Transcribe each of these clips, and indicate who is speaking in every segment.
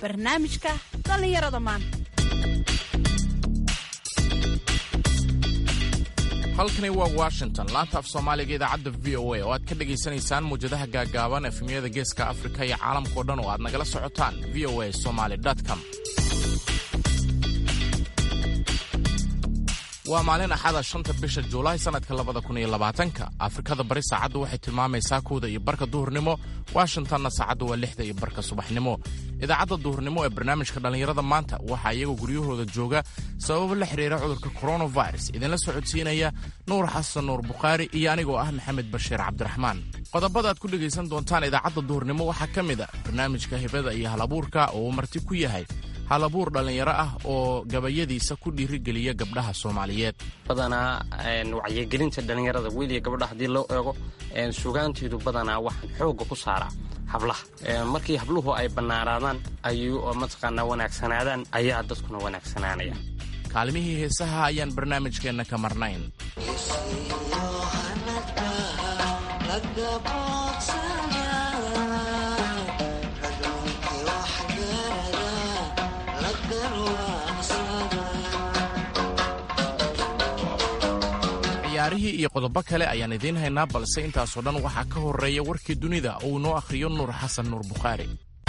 Speaker 1: barnaamijka dhallinyarada maanta
Speaker 2: halkani waa washington laanta af soomaaliga idaacadda v o a oo aad ka dhegaysanaysaan muwjadaha gaaggaaban efemyada geeska afrika iyo caalamkao dhan oo aad nagala socotaan v o a somaly com waa maalin axada shanta bisha juulaay sannadka labada kun iyo labaatanka afrikada bari saacaddu waxay tilmaamaysaa kowda iyo barka duhurnimo washingtonna saacaddu waa lixda iyo barka subaxnimo idaacadda duhurnimo ee barnaamijka dhallinyarada maanta waxaa iyagoo guryahooda jooga sababo la xidhiira cudurka coronavirus idinla socodsiinaya nuur xasan nuur bukhaari iyo anigoo ah maxamed bashiir cabdiraxmaan qodobada aad ku dhegaysan doontaan idaacadda duhurnimo waxaa ka mid a barnaamijka hibada iyo halabuurka oo uu marti ku yahay halabuur dhallinyaro ah oo gabayadiisa ku dhiirigeliya gabdhaha soomaaliyeed
Speaker 3: badanaa wacyigelinta dhallinyarada wiil iyo gabadha haddii loo eego sugaanteedu badanaa waxaan xoogga ku saaraa hablaha markii habluhu ay bannaanaadaan ayuu mataqaanaa wanaagsanaadaan ayaa dadkuna wanaagsanaanaya
Speaker 2: kaalimihii heesaha ayaan barnaamijkeenna ka marnayn ciyaarihii iyo qodobo kale ayaan idiin haynaa balse intaasoo dhan waxaa ka horreeya warkii dunida uu noo akhriyo nuur xasan nuur bukhaari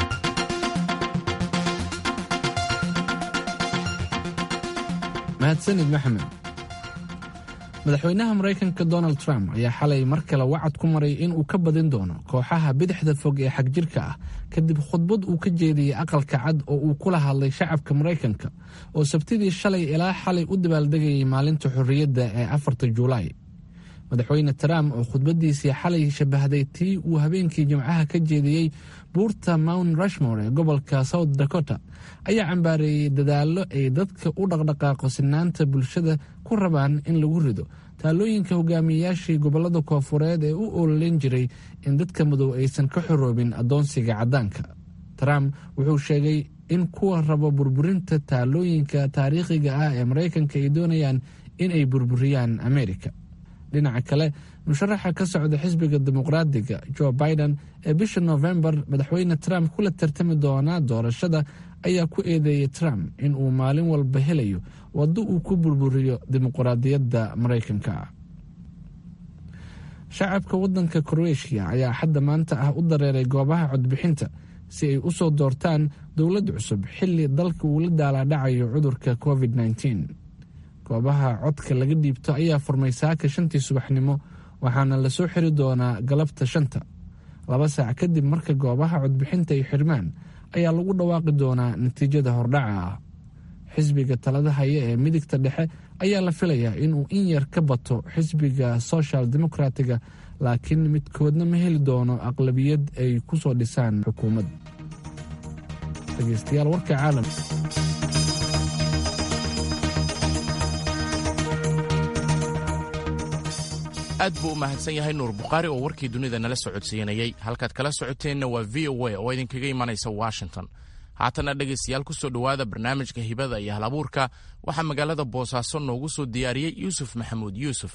Speaker 4: mahadsanid maxamed madaxweynaha maraykanka donald trump ayaa xalay mar kale wacad ku maray in uu ka badin doono kooxaha bidixda fog ee xagjirka ah kadib khudbad uu ka jeediyey aqalka cad oo uu kula hadlay shacabka maraykanka oo sabtidii shalay ilaa xalay u dabaaldegayay maalinta xorriyadda ee afarta juulaay madaxweyne trump oo khudbaddiisii xalay shabahday tii uu habeenkii jimcaha ka jeediyey buurta mount rushmore ee gobolka south dakota ayaa cambaareeyey dadaallo ay dadka u dhaqdhaqaaqo sinaanta bulshada ku rabaan in lagu rido taalooyinka hogaamiyeyaashii gobollada koofureed ee u ololeyn jiray in dadka madow aysan ka xoroobin addoonsiga caddaanka trump wuxuu sheegay in kuwa rabo burburinta taalooyinka taariikhiga ah ee maraykanka ay doonayaan in ay burburiyaan amerika dhinaca kale musharaxa ka socda xisbiga dimuqraadiga joe biden ee bisha nofembar madaxweyne trump kula tartami doonaa doorashada ayaa ku eedeeyey trump in uu maalin walba helayo waddo uu ku burburiyo dimuqraadiyadda maraykanka shacabka waddanka kroeshia ayaa xadda maanta ah u dareeray goobaha codbixinta si ay u soo doortaan dowlad cusub xilli dalka uu la daalaadhacayo cudurka covid -19. goobaha codka laga dhiibto ayaa furmay saaka shantii subaxnimo waxaana lasoo xiri doonaa galabta shanta laba saac kadib marka goobaha codbixinta ay xirmaan ayaa lagu dhawaaqi doonaa natiijada hordhaca ah xisbiga talada haya ee midigta dhexe ayaa la filayaa inuu in yar ka bato xisbiga social demokratiga laakiin midkoodna ma heli doono aqlabiyad ay ku soo dhisaan xukuumad dhegeystayaal warka caalam
Speaker 2: aad buu u mahadsan yahay nuur bukhaari oo warkii dunida nala socodsiinayey halkaad kala socoteenna waa v o a oo idinkaga imanaysa washington haatana dhegaystayaal ku soo dhowaada barnaamijka hibada iyo halabuurka waxaa magaalada boosaaso noogu soo diyaariyey yuusuf maxamuud yuusuf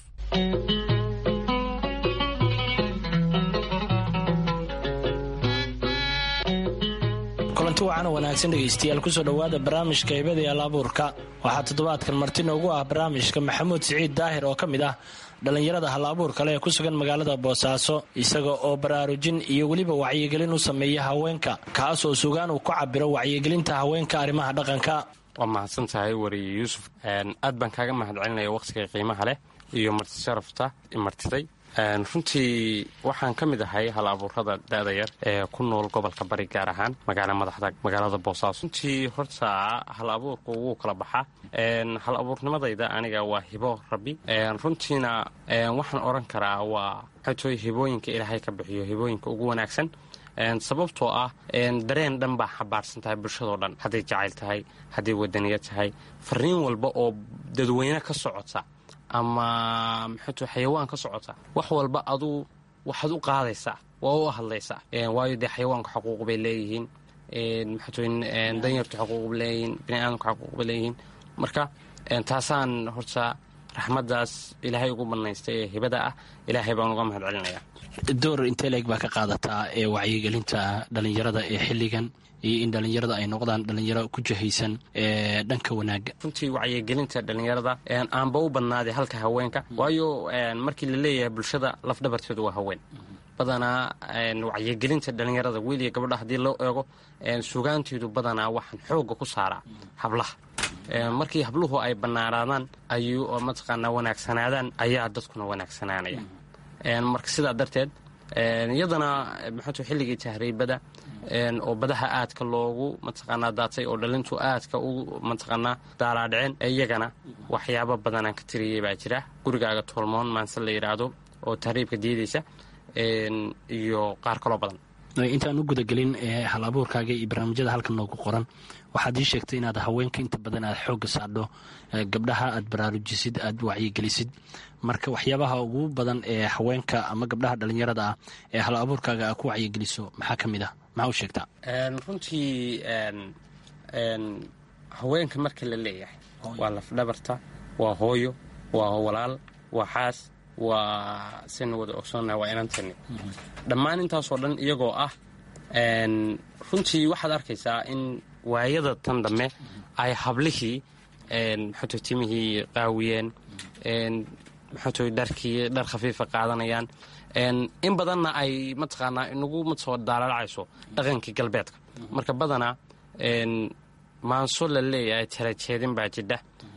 Speaker 5: kulanti wacan wanaagsan dhegaystayaal kusoo dhowaada barnaamijka hibada iyo halabuurka waxaa toddobaadkan marti noogu ah barnaamijka maxamuud siciid daahir oo ka mid ah dhallinyarada hal abuurka leh ee ku sugan magaalada boosaaso isaga oo baraarujin iyo weliba wacyigelin u sameeya haweenka kaas oo sugaan uu ku cabiro wacyigelinta haweenka arrimaha dhaqanka
Speaker 3: waa mahadsan tahay wariye yuusuf aad baan kaaga mahad celinaya wakhtiga qiimaha leh iyo marti sharafta martiday runtii waxaan ka mid ahay hal abuurada da-da yar ee ku nool gobolka bari gaar ahaan magaala madaxda magaalada boosaaso runtii horta hal abuurku wuu kala baxaa hal abuurnimadayda aniga waa hibo rabbi runtiina waxaan odhan karaa waa xatooy hibooyinka ilaahay ka bixiyo hibooyinka ugu wanaagsan sababtoo ah dareen dhan baa xabaarsan tahay bulshadoo dhan hadday jacayl tahay hadday wadaniya tahay fariin walba oo dadweyne ka socota ama maxaatu xayawaan ka socota wax walba aduu waxaad u qaadaysaa waa u hadlaysaa waayo dee xayawaanku xaquuq bay leeyihiin maxaatu danyartu xaquuq bay leeyihiin biniaadamku xaquuq bay leeyihiin marka taasaan horta raxmaddaas ilaahay ugu bannaystay ee hibada ah ilaahay baan uga mahad celinayaa
Speaker 5: door intee leeg baa ka qaadataa ee wacyigelinta dhalinyarada ee xilligan iyo in dhalinyarada ay noqdaan dhalinyaro ku jahaysan ee dhanka wanaaga
Speaker 3: runtii wacyigelinta dhalinyarada aanba u badnaaday halka haweenka waayo markii la leeyahay bulshada lafdhabarteedu waa haween badanaa wacyigelinta dhalinyarada wiil iyo gabadha haddii loo eego sugaanteedu badanaa waxaan xooga ku saaraa hablaha markii habluhu ay bannaanaadaan ayuu mataqaanaa wanaagsanaadaan ayaa dadkuna wanaagsanaanaya marka sidaa darteed iyadana maxaatu xilligii tahriibada oo badaha aadka loogu mataqaanaa daatay oo dhalintu aadka u mataqaanaa daalaadhiceen iyagana waxyaabo badanaan ka tiriyey baa jira gurigaaga toolmoon maanse la yidhaahdo oo tahriibka diidaysa iyo qaar kaloo badan
Speaker 5: intaan u gudagelin hal abuurkaaga iyo barnaamijyada halkan noogu qoran waxaad ii sheegtay inaad haweenka inta badan aad xoogga saadho gabdhaha aad baraarujisid aad wacyigelisid marka waxyaabaha ugu badan ee haweenka ama gabdhaha dhalinyarada ah ee hal abuurkaaga aa ku wacyigeliso maxaa ka mid ah maxaa u sheegtaa
Speaker 3: runtii haweenka marka la leeyahay waa lafdhabarta waa hooyo waa walaal waa xaas waa saynu wada ogsoonnaha waa inantani dhammaan intaasoo dhan iyagoo ah runtii waxaad arkaysaa in waayada tan dhamme ay hablihii maxato timihii qaawiyeen maxato dharkii dhar khafiifa qaadanayaan in badanna ay mataqaanaa inagu soo daalalacayso dhaqankii galbeedka marka badanaa maanso la leeyahay talajeedin baa jidha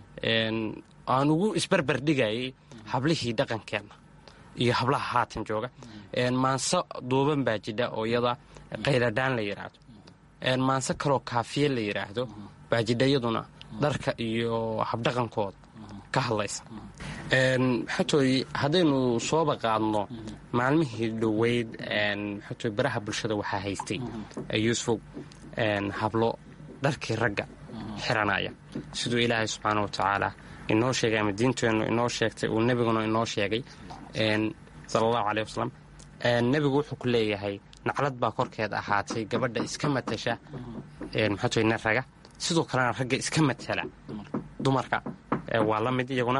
Speaker 3: aan ugu isbarbar dhigayay hablihii dhaqankeenna iyo hablaha haatan jooga maanse duuban baa jidha oo iyada qayladhaan la yidhaahdo maanse kaloo kaafiye la yidhaahdo baa jidha iyaduna dharka iyo habdhaqankooda ka hadlaysa maxatooy haddaynu sooba qaadno maalmihii dhoweyd maxatooy baraha bulshada waxaa haystay yuusuf hablo dharkii ragga xiranaya siduu ilaahay subxaana wa tacaala inoo sheegay ama diinteennu inoo sheegtay uu nebiguna inoo sheegay sala allahu caleyh wasalam nebigu wuxuu ku leeyahay naclad baa korkeed ahaatay gabadha iska matasha maxaatoy nin raga sidoo kalena ragga iska matala dumarka waa la mid iyaguna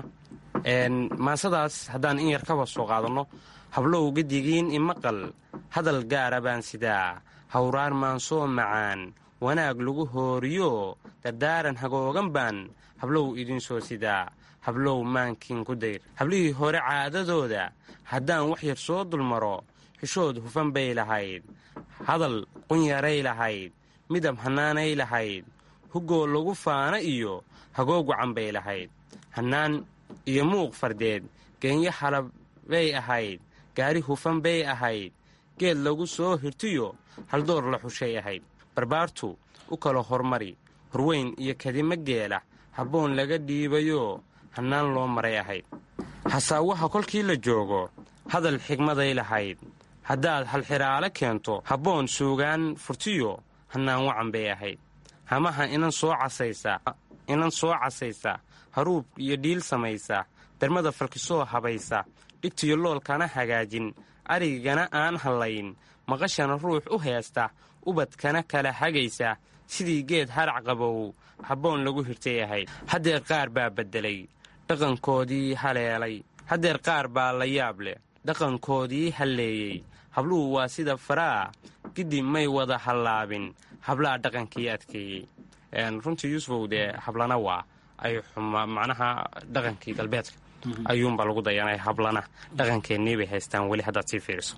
Speaker 3: maasadaas haddaan in yar kaba soo qaadanno hablow gedigiin imaqal hadal gaara baan sidaa hawraar maansoo macaan wanaag lagu hooriyo dardaaran hagoogan baan hablow idinsoo sidaa hablow maankiin ku dayr hablihii hore caadadooda haddaan wax yar soo dulmaro xishood hufan bay lahayd hadal qunyaray lahayd midab hannaanay lahayd hugoo lagu faana iyo hagoog wacan bay lahayd hannaan iyo muuq fardeed geenyo halab bay ahayd gaari hufan bay ahayd geed lagu soo hirtiyo haldoor la xushay ahayd barbaartu u kala hormari horweyn iyo kadimo geela habboon laga dhiibayoo hannaan loo maray ahayd hasaawaha kolkii la joogo hadal xigmaday lahayd haddaad halxiraalo keento habboon suugaan furtiyo hannaan wacan bay ahayd hamaha inan soo casaysa inan soo casaysa haruub iyo dhiil samaysa darmada falkisoo habaysa dhigtiyo loolkana hagaajin arigana aan hallayn maqashana ruux u heesta ubadkana kala hagaysa sidii geed harac qabow habboon lagu hirtay ahayd haddeer qaar baa beddelay dhaqankoodii haleelay haddeer qaar baa la yaab leh dhaqankoodii halleeyey habluhu waa sida faraa giddi may wada hallaabin hablaha dhaqankii adkeeyey runtii yuusufow dee hablana waa ay macnaha dhaqankii galbeedka ayuunbaa lagu dayanay hablana dhaqankeennii bay haystaan weli haddaad sii fiiriso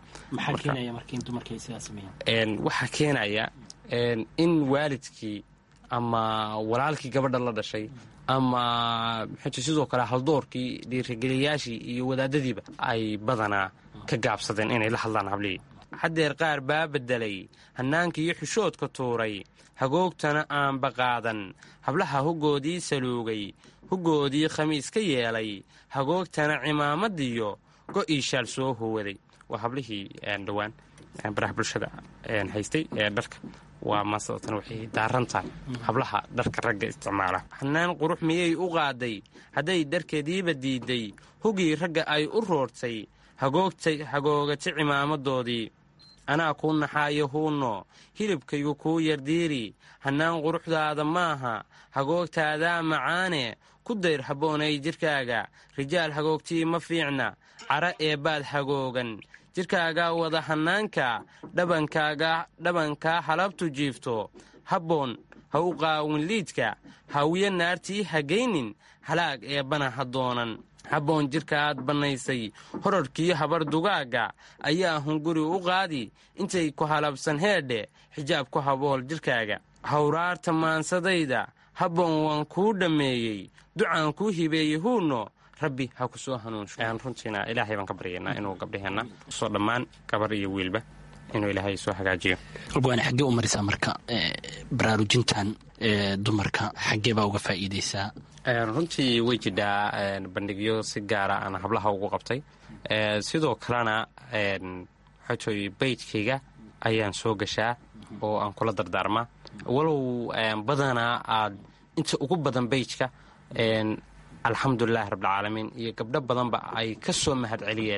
Speaker 3: waxaa keenaya in waalidkii ama walaalkii gabadha la dhashay ama mxuut sidoo kale haldoorkii dhiirigeliyaashii iyo wadaadadiiba ay badanaa ka gaabsadeen inay la hadlaan hablihii haddeer qaar baa beddelay hannaankii xushoodka tuuray hagoogtana aanba qaadan hablaha huggoodii saluugay huggoodii khamiis ka yeelay hagoogtana cimaamadiyo go'ii shaal soo howaday waa hablihii dhowaan baraha bulshada haystay ee dharka waa maasadatan waxay daaran tahay hablaha dharka ragga isticmaala hannaan qurux miyay u qaaday hadday dharkeediiba diidday hugii ragga ay u roortay hagoogata cimaamadoodii anaa kuu naxaayo huunno hilibkaygu kuu yardiiri hannaan quruxdaada maaha hagoogtaadaa macaane ku dayr habboonay jidhkaaga rijaal hagoogtii ma fiicna cara eebbaad hagoogan jidhkaaga wada hanaanka dhabankaaga dhabankaa halabtu jiifto habboon ha u qaawin liidka hawiye naartii hagaynin halaag eebbana ha doonan habboon jidhkaaad bannaysay horarkiyo habar dugaagga ayaa hunguri u qaadi intay ku halabsan heedhe xijaab ku habool jidhkaaga hawraarta maansadayda habboon waan kuu dhammeeyey ducaan kuu hibeeyey huuno rabbi ha ku soo hanuunsho runtiina ilaahay baan ka baryaynaa inuu gabdhaheenna soo dhammaan gabar iyo wiilba inuu ilaahay soo hagaajiyo
Speaker 5: waana xaggee u marisaa marka baraarujintan dumarka xaggee baa uga faa'iidaysaa
Speaker 3: runtii way jidhaa bandhigyo si gaara aan hablaha ugu qabtay sidoo kalena waxaytoy baydkayga ayaan soo gashaa oo aan kula dardaarmaa walow badanaa aad inta ugu badan baydka alxamdulilahi rabbilcaalamiin iyo gabdho badanba ay ka soo mahad celiyeen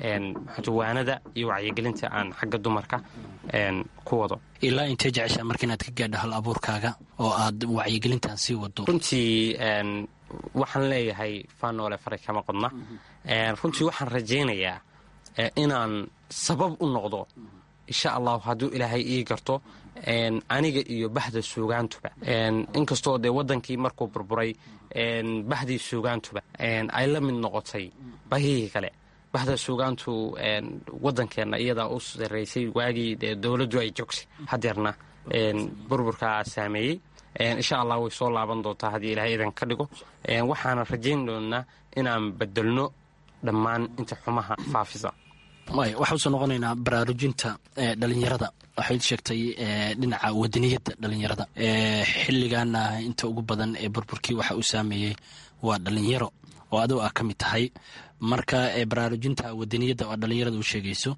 Speaker 3: waanada iyo wacyigelinta aan xagga dumarka ku wado
Speaker 5: ilaa intee jeceshaa marka inaad ka gaadho hal abuurkaaga oo aad wacyigelintan sii wado
Speaker 3: runtii waxaan leeyahay faanoole faray kama qodna runtii waxaan rajaynayaa inaan sabab u noqdo insha allahu hadduu ilaahay ii garto aniga iyo bahda suugaantuba inkastoo dee wadankii markuu burburay bahdii suugaantuba ay la mid noqotay bahihii kale bahda suugaantu wadankeenna iyadaa u sarraysay waagii dee dowladdu ay joogtay hadeerna burburkaa saameeyey insha allah way soo laaban doontaa haddii ilaahay idan ka dhigo waxaana rajayn doonnaa inaan bedelno dhammaan inta xumaha faafisa
Speaker 5: waxaa usoo noqonaynaa baraarujinta dhalinyarada waxayd sheegtay dhinaca wadaniyadda dhalinyarada xilligaana inta ugu badan ee burburkii waxa uu saameeyey waa dhalinyaro oo adigo ah ka mid tahay marka baraarujinta wadaniyadda oo dhalinyarada u sheegayso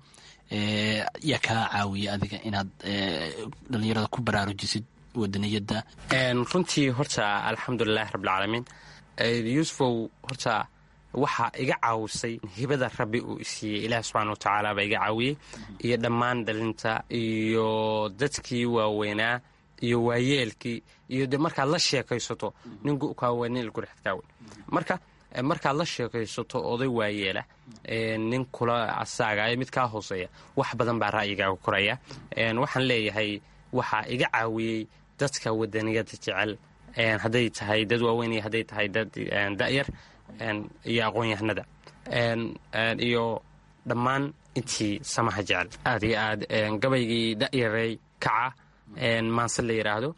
Speaker 5: yaa kaa caawiya adiga inaad dhalinyarada ku baraarujisid wadaniyadda
Speaker 3: runtii horta alxamdulilahi rabbilcaalamiin yuusufow horta waxaa iga caawisay hibada rabbi uu isiiyey ilaah subxana watacaala baa iga caawiyey iyo dhammaan dhalinta iyo dadkii waaweynaa iyo waayeelkii iyo de markaad la sheekaysato nin kaaweyn nin ilgurixdkaaweyn marka markaad la sheekaysato oday waayeela nin kula asaaga mid kaa hooseeya wax badan baa ra'yigaaga koraya waxaan leeyahay waxaa iga caawiyey dadka wadaniyada jecel hadday tahay dad waaweyn iyo hadday tahay dad da'yar iyo aqoon-yahanada iyo dhammaan intii samaha jecel aad iyo aad gabaygii da'yaray kaca maanse la yidhaahdo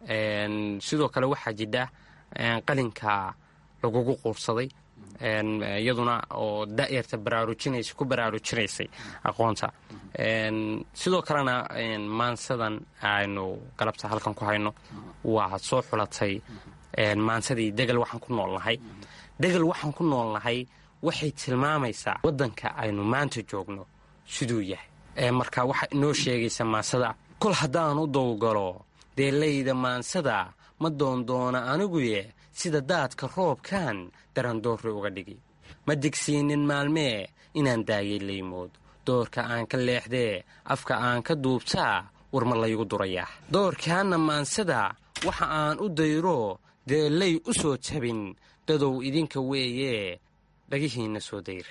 Speaker 3: sidoo kale waxaa jidha qalinka lagugu quursaday iyaduna oo da'yarta baraarujinaysa ku baraarujinaysay aqoonta sidoo kalena maansadan aynu galabta halkan ku hayno waa soo xulatay maansadii degal waxaan ku noolnahay degal waxaan ku noolnahay waxay tilmaamaysaa waddanka aynu maanta joogno siduu yahay marka waxaa inoo sheegaysa maansada kol haddaan u dowgalo deelayda maansada ma doondoona aniguye sida daadka roobkan darandoorri uga dhigi ma digsiinin maalmee inaan daayay laymood doorka aan ka leexdee afka aan ka duubtaa war ma laygu durayaa doorkaanna maansada waxa aan u dayro deelay u soo jabin dadow idinka weeye dhagihiinna soo dayr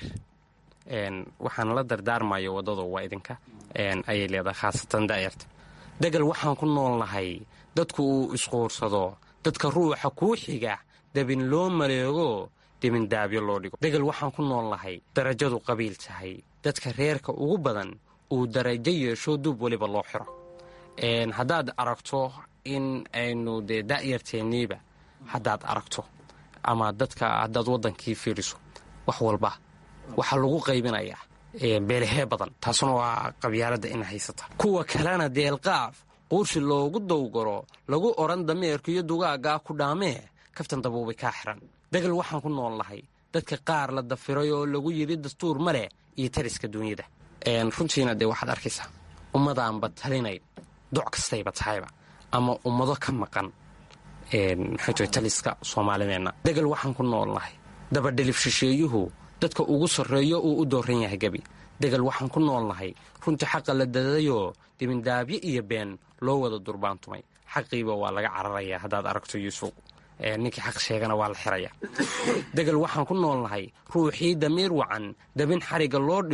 Speaker 3: waxaan la dardaarmayo waddado waa idinka ayay leedahay khaasatan da'yarta degal waxaan ku noolnahay dadku uu isquursado dadka ruuxa kuu xiga dabin loo maleego debindaabyo loo dhigo degal waxaan ku noolnahay darajadu qabiil tahay dadka reerka ugu badan uu darajo yeesho duub weliba loo xiro haddaad aragto in aynu dee da'yarteenniiba haddaad aragto ama dadka haddaad waddankii fiiriso wax walba waxaa lagu qaybinayaa beelahee badan taasuna waa qabyaaladda ina haysata kuwa kalena deelqaaf quursi loogu dowgaro lagu odhan dameerka iyo dugaaggaa ku dhaamee kaftan dabuubay kaa xiran degal waxaan ku noolnahay dadka qaar la dafiray oo lagu yidhi dastuur ma leh iyo tariska duunyada runtiina dee waxaad arkaysaa ummadaanba talinayn doc kastayba tahayba ama ummado ka maqan maxaytoy taliska soomaalideenna degal waxaan ku noolnahay dabadhelif shisheeyuhu dadka ugu sarreeyo uu u dooran yahay gebi degal waxaan ku noolnahay runtii xaqa la dadayoo dibindaabyo iyo been loo wada durbaantumay xaqiiba waa laga cararayaa haddaad aragto yuusuf ninkii xaq sheegana waa la xirayaa degal waxaan ku noolnahay ruuxii damiir wacan dabin xariga loo dhigo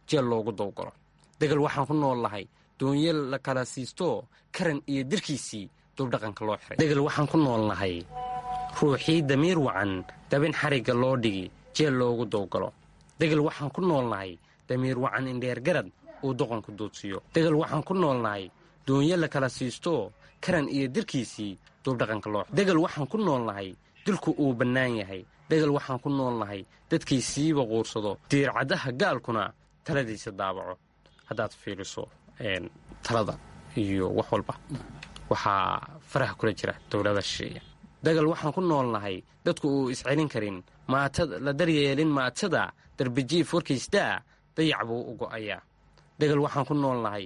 Speaker 3: jeel loogu dawgalo degal waxaan ku nool lahay doonyo la kala siistoo karan iyo dirkiisii duubdhaqanka loo xiray degal waxaan ku nool nahay ruuxii damiir wacan dabin xarigga loo dhigi jeel loogu dawgalo degal waxaan ku nool nahay damiir wacan indheergarad uu doqonku duudsiyo degal waxaan ku nool nahay doonyo la kala siistoo karan iyo dirkiisii duubdhaqanka loo degal waxaan ku nool nahay dilku uu bannaan yahay degal waxaan ku nool nahay dadkiisiiba quursado diircaddaha gaalkuna taladiisa daabaco haddaad fiiriso talada iyo wax walba waxaa faraha kula jira dowlada shisheeya degal waxaan ku nool nahay dadku uu iscelin karin la daryeelin maatada darbijiif warkiisdaa dayac buu u go'ayaa degal waxaan ku nool nahay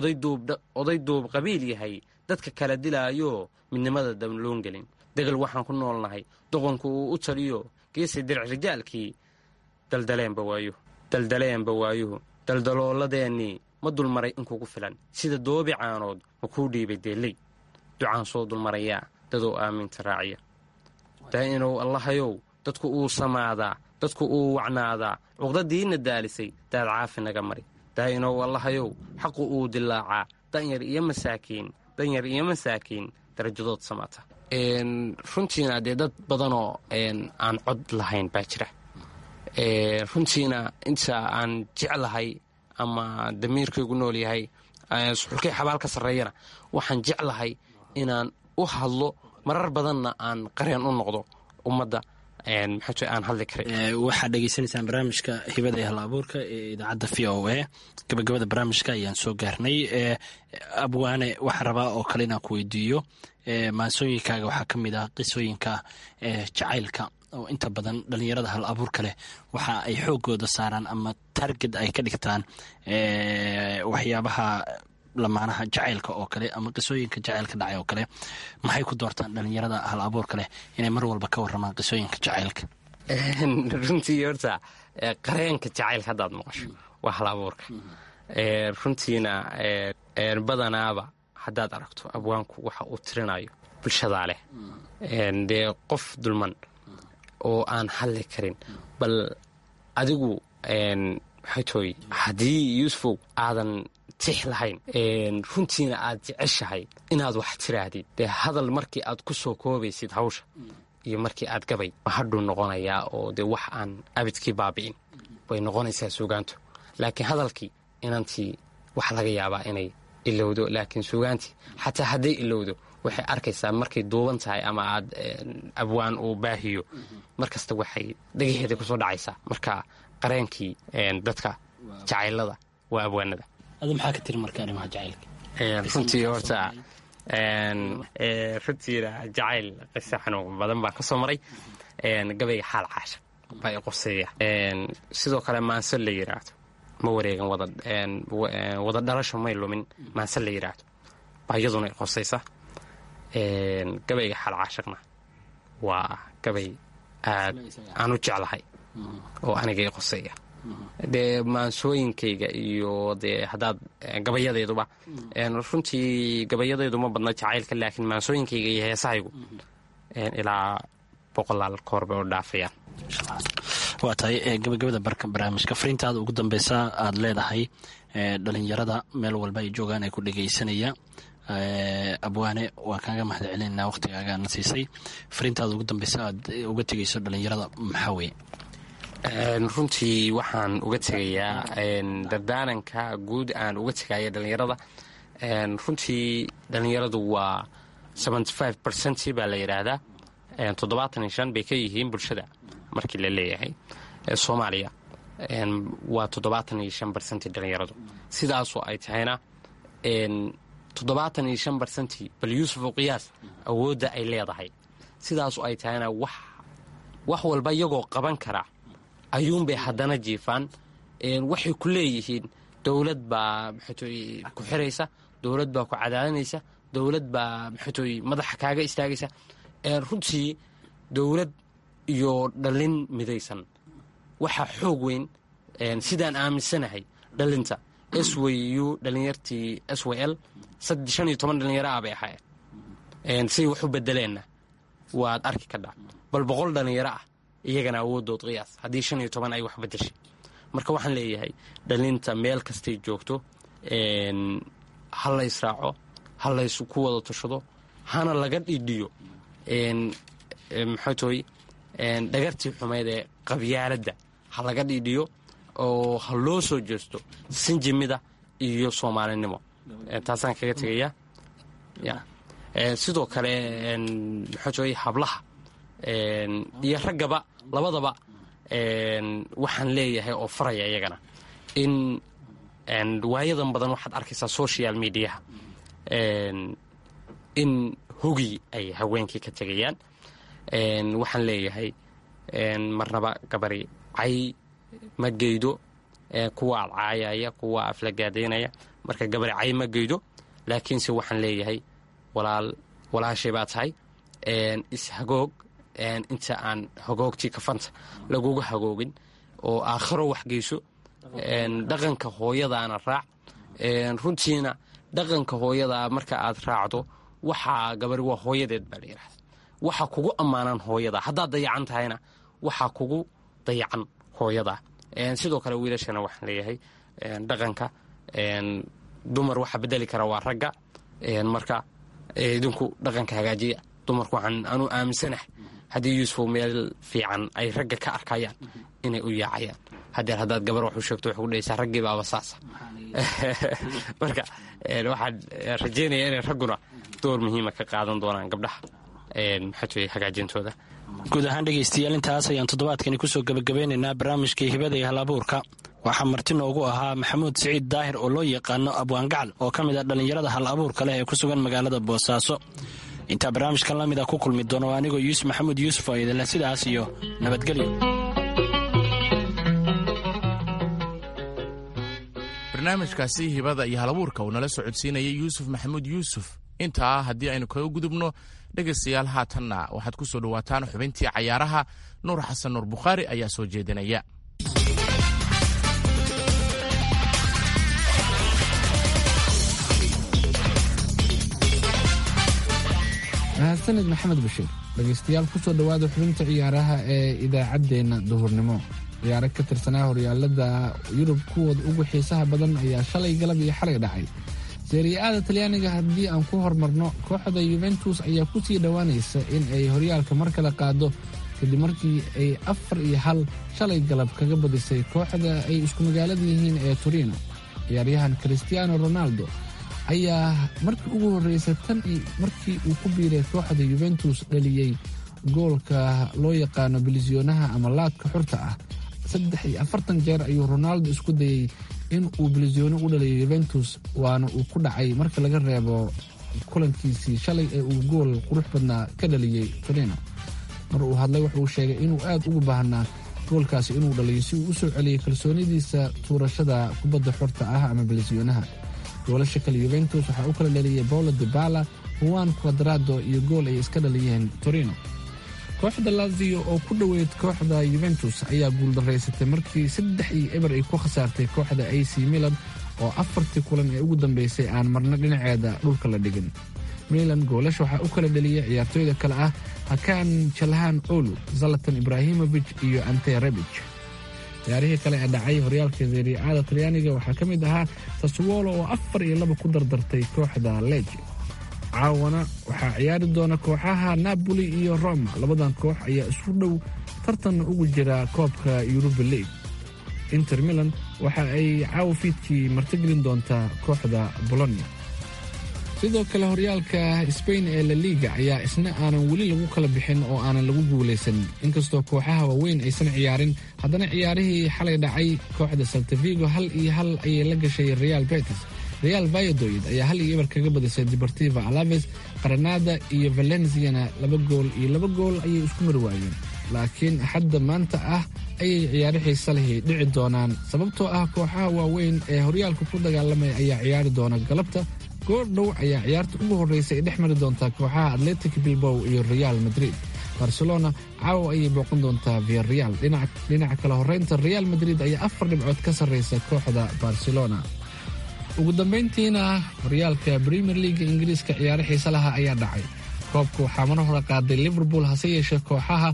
Speaker 3: oday duub qabiil yahay dadka kala dilaayo midnimada damloon gelin degal waxaan ku nool nahay doqonku uu u taliyo geesi diric rijaalkii daldaleenba waayuhu daldaleenba waayuhu daldaloolladeennii ma dulmaray in kugu filan sida doobi caanood ma kuu dhiibay deelley ducaan soo dulmarayaa dadoo aaminta raaciya daa'inow allahayow dadku uu samaadaa dadku uu wacnaadaa cuqdadiinna daalisay daad caafi naga mari daa'inow allahayow xaqu uu dilaacaa danyar iyo masaakiin danyar iyo masaakiin darajadood samaata runtiina dee dad badanoo aan cod lahayn baa jira runtiina inta aan jeclahay ama damiirkaygu nool yahay suxulkay xabaal ka sarreeyana waxaan jeclahay inaan u hadlo marar badanna aan qareen u noqdo ummadda maxaat aan hadli karin
Speaker 5: waxaad dhegeysanaysaan barnaamijka hibada ee hal abuurka ee idaacadda v o a gabagabada barnaamijka ayaan soo gaarnay abwaane waxaa rabaa oo kale inaan ku weydiiyo maansooyinkaaga waxaa ka mid ah qisooyinka jacaylka oo inta badan dhalinyarada hal abuurka leh waxa ay xoogooda saaraan ama target ay ka dhigtaan waxyaabaha lamaanaha jacaylka oo kale ama qisooyinka jacaylka dhacay oo kale maxay ku doortaan dhalinyarada hal abuurka leh inay mar walba ka waramaan qisooyinka jacaylka
Speaker 3: runtii horta qareenka jacaylka haddaad maqasho waa hal abuurka runtiina badanaaba haddaad aragto abwaanku waxa uu tirinayo bulshadaa leh dee qof dulman oo aan hadli karin bal adigu maxay tooy haddii yuusufow aadan tix lahayn runtiina aad jeceshahay inaad wax tiraahdid dee hadal markii aad ku soo koobaysid hawsha iyo markii aad gabay hadhuu noqonayaa oo dee wax aan abidkii baabi'in way noqonaysaa suugaantu laakiin hadalkii inantii waxa laga yaabaa inay ilowdo laakiin suugaantii xataa hadday ilowdo waxay arkaysaa markay duuban tahay ama aad abwaan uu baahiyo mar kasta waxay dhagaheeda kusoo dhacaysaa marka qareenkii dadka jacaylada waa abwaanada
Speaker 5: adu maxaa ka tiri marka arrimaha jacaylka
Speaker 3: runtii horta runtiina jacayl qisa xanuun badan baan ka soo maray gabayga xaal caasha baa i qoseeya sidoo kale maanse la yidhaahdo ma wareegan wada dhalasho may lumin maanse la yidhaahdo baa iyaduna i qosaysa gabayga xaal caashaqna waa gabay aad aan u jeclahay oo aniga i qoseeya dee maansooyinkayga iyo dee haddaad gabayadeeduba runtii gabayadeedu ma badna jacaylka laakiin maansooyinkayga iyo heesahaygu ilaa boqolaal koor bay u dhaafayaan
Speaker 5: waa tahay gabagabada barka barnaamijka fariintaada ugu dambeysa aada leedahay dhalinyarada meel walba ay joogaan ay ku dhegaysanaya abwaane waan kaaga mahad celinayna waqhtigaaga na siisay fariintaada ugu dambeysa aad uga tegayso dhalinyarada maxaa weye
Speaker 3: runtii waxaan uga tegayaa dardaaranka guud aan uga tegaya dhalinyarada runtii dhalinyaradu waa ercent baa la yidhaahdaa toddobaatan iyo shan bay ka yihiin bulshada markii la leeyahay soomaaliya waa toddobaatan iyo shan barcenti dhalinyaradu sidaasoo ay tahayna toddobaatan iyo shan barcenti bal yuusuf u qiyaas awoodda ay leedahay sidaasoo ay tahayna wax wax walba iyagoo qaban kara ayuunbay haddana jiifaan waxay ku leeyihiin dowlad baa maxatooy ku xiraysa dowlad baa ku cadaadanaysa dowlad baa maxatooy madaxa kaaga istaagaysa runtii dowlad iyo dhallin midaysan waxaa xoog weyn sidaan aaminsanahay dhallinta s w u dhallinyartii s w l shan iyo toban dhallinyaro ah bay ahaayeen say wax u bedeleenna waad arki kadhaa bal boqol dhallinyaro ah iyagana awoodood qiyaas haddii shan iyo toban ay wax bedeshay marka waxaan leeyahay dhalinta meel kastay joogto ha laysraaco ha lays ku wada tashado hana laga dhidhiyo maxaa toy dhagartii xumeyd ee qabyaaladda ha laga dhidhiyo oo ha loo soo jeesto sinjimida iyo soomaalinimo taasaan kaga tegayaa sidoo kale maxaa toy hablaha iyo raggaba labadaba waxaan leeyahay oo faraya iyagana in waayadan badan waxaad arkaysaa social mediaha in hogi ay haweenkii ka tegayaan waxaan leeyahay marnaba gabari cay ma geydo kuwa adcaayaya kuwa aflagaadaynaya marka gabari cay ma geydo laakiinse waxaan leeyahay walaal walaashay baa tahay ishagoog inta aan hagoogtii kafanta laguga hagoogin oo aakhiro wax geyso dhaqanka hooyadaana raac runtiina dhaqanka hooyadaa marka aad raacdo waxaa gabari waa hooyadeed baa la yidhahda waxaa kugu ammaanan hooyadaa haddaad dayacan tahayna waxaa kugu dayacan hooyadaa sidoo kale wiilashana waxaan leeyahay dhaqanka dumar waxa bedeli kara waa ragga marka idinku dhaqanka hagaajiya dumarku waxaan anu aaminsanahay haddii yuusufo meel fiican ay ragga ka arkayaan inay u yaacayaan hadeer haddaad gabar wax u sheegto waxay kudhahaysaa raggii baaba saasa marka waxaan rajeynaya inay ragguna door muhiima ka qaadan doonaan gabdhaha maxaa hagaajintooda
Speaker 5: guud ahaan dhegaystayaal intaas ayaan toddobaadkani kusoo gebagabeynaynaa barnaamijkai hibada iyo halabuurka waxaa marti noogu ahaa maxamuud siciid daahir oo loo yaqaano abwaangacal oo ka mid ah dhallinyarada hal abuurka leh ee ku sugan magaalada boosaaso intaa barnaamijkan la mida ku kulmi doono anigoo yuusuf maxamuud yuusuf oo idinleh sidaas iyo nabadgelyo
Speaker 2: barnaamijkaasi hibada iyo halabuurka uu nala socodsiinayay yuusuf maxamuud yuusuf intaa haddii aynu kaga gudubno dhegaystayaal haatanna waxaad ku soo dhowaataan xubintii cayaaraha nuur xasan nuur bukhaari ayaa soo jeedinaya
Speaker 4: mahadsanid maxamed bashiir dhegaystayaal ku soo dhowaada xubinta ciyaaraha ee idaacaddeenna duhurnimo ciyaaro ka tirsanaa horyaalada yurub kuwooda ugu xiisaha badan ayaa shalay galab iyo xalay dhacay seeriya-ada talyaaniga haddii aan ku hormarno kooxda yuventus ayaa ku sii dhowaanaysa in ay horyaalka mar kale qaado kadib markii ay afar iyo hal shalay galab kaga badisay kooxda ay isku magaalada yihiin ee torino ciyaaryahan christiano ronaldo ayaa markii ugu horreysay tan markii uu ku biiray kooxda yuventus dhaliyey goolka loo yaqaano bilisyonaha ama laadka xurta ah saddex iyo afartan jeer ayuu ronaldo isku dayey in uu bilisyono u dhaliyo yuventus waana uu ku dhacay marka laga reebo kulankiisii shalay ee uu gool qurux badnaa ka dhaliyey torino mar uu hadlay wuxuu sheegay inuu aad ugu baahnaa goolkaasi inuu dhaliyo si uu u soo celiyey kalsoonidiisa tuurashada kubadda xorta ah ama bilisyonaha goolasha kale yuventus waxaa u kala dhaliyey paulo dibala juan quadrado iyo gool ay iska dhaliyeen torino kooxda lazio oo ku dhoweyd kooxda yuventus ayaa guuldaraysatay markii saddex iyo eber ay ku khasaartay kooxda a c milan oo afartii kulan ee ugu dambeysay aan marna dhinaceeda dhulka la dhigin milan goolasha waxaa u kala dheliyay ciyaartooyda kale ah hakan jalhan olu zalatan ibrahimovic iyo ante rebij ciyaarihii kale ee dhacay horyaalka seriicada talyaaniga waxaa ka mid ahaa saswolo oo afar iyo laba ku dardartay kooxda leji caawana waxaa ciyaari doona kooxaha napoli iyo roma labadan koox ayaa isu dhow tartanna ugu jira koobka yuruba league inter milan waxa ay caawa fiidkii martigelin doontaa kooxda bolonia sidoo kale horyaalka sbain ee la liga ayaa isna aanan weli lagu kala bixin oo aanan lagu guulaysan inkastoo kooxaha waaweyn aysan ciyaarin haddana ciyaarihii xalay dhacay kooxda saltavigo hal iyo hal ayay la gashay real betis real vayadoid ayaa hal iyo eber kaga badisay deportiva alaves qaranada iyo valenciana laba gool iyo laba gool ayay isku mari waayeen laakiin axadda maanta ah ayay ciyaaro xiisa lehi dhici doonaan sababtoo ah kooxaha waaweyn ee horyaalka ku dagaalamaya ayaa ciyaari doona galabta goor dhow ayaa ciyaarta ugu horreysa ay dhex mari doontaa kooxaha atletic bilbow iyo real madrid barcelona caawa ayay booqan doontaa via real dhinaca kale horreynta real madrid ayaa afar dhibcood ka sarreysa kooxda barcelona ugu dambayntiina horyaalka premier leaga ingiriiska ciyaaro xiise laha ayaa dhacay koobka waxaa mar hore qaaday liverpool hase yeeshee kooxaha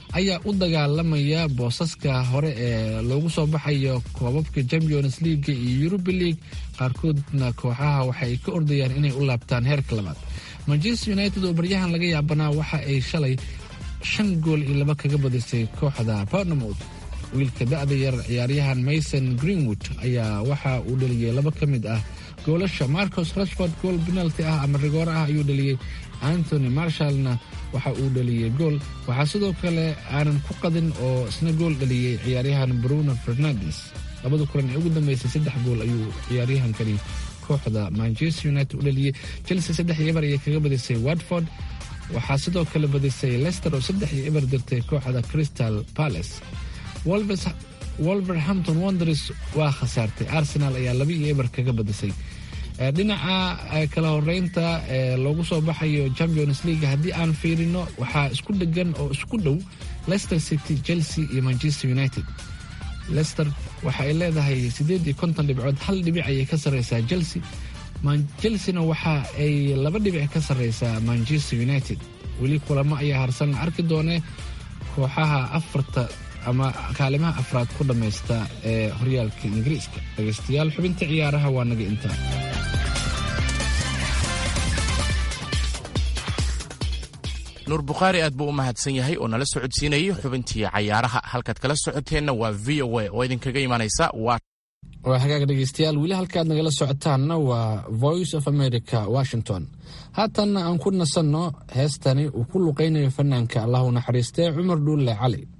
Speaker 4: ayaa u dagaalamaya boosaska hore ee loogu soo baxayo koobabka champions leaga iyo yuruba league qaarkoodna kooxaha waxa ay ka ordayaan inay u laabtaan heerka labaad manchester united oo baryahan laga yaabanaa waxa ay shalay shan gool iyo laba kaga badisay kooxda portnemouth wiilka da-da yar ciyaaryahan mason greenwood ayaa waxa uu dhaliyey laba ka mid ah goolasha marcos rashford gool penalty ah ama rigoore ah ayuu dhaliyey antony marshallna waxa uu dhaliyey gool waxaa sidoo kale aanan ku qadin oo isna gool dhaliyey ciyaaryahan bruno fernandes labada kulan ee ugu dambeysay saddex gool ayuu ciyaaryahankani kooxda manchester united u dhaliyey chelsea saddex iyo eber ayay kaga badisay watford waxaa sidoo kale badisay lester oo saddex iyo eber dirtay kooxda crystal palace wolverhampton wonders waa khasaartay arsenal ayaa laba iyo eber kaga badisay dhinaca kala horeynta ee loogu soo baxayo champions league haddii aan fiirino waxaa isku dhegan oo isku dhow leicester city chelsea iyo manchester united leicester waxa ay leedahay siddeed iyo konton dhibcood hal dhibic ayay ka sarreysaa chelsea chelseana waxa ay laba dhibic ka sarreysaa manchester united weli kulamo ayaa harsan la arki doonee kooxaha afarta ama kaalimaha afraad ku dhammaysta ee horyaalka ingiriiska dhegaystayaal xubinta ciyaaraha waa naga intaa
Speaker 2: nuur bukhaari aad buu u mahadsan yahay oo nala socodsiinayay xubintii cayaaraha halkaad kala socoteenna waa v o a oo idinkaga imanaysa waa
Speaker 4: waa hagaag dhegaystayaal weli halkaad nagala socotaanna waa voice of america washington haatanna aan ku nasanno heestani uu ku luqaynayo fanaanka allahu naxariistee cumar dhuulle cali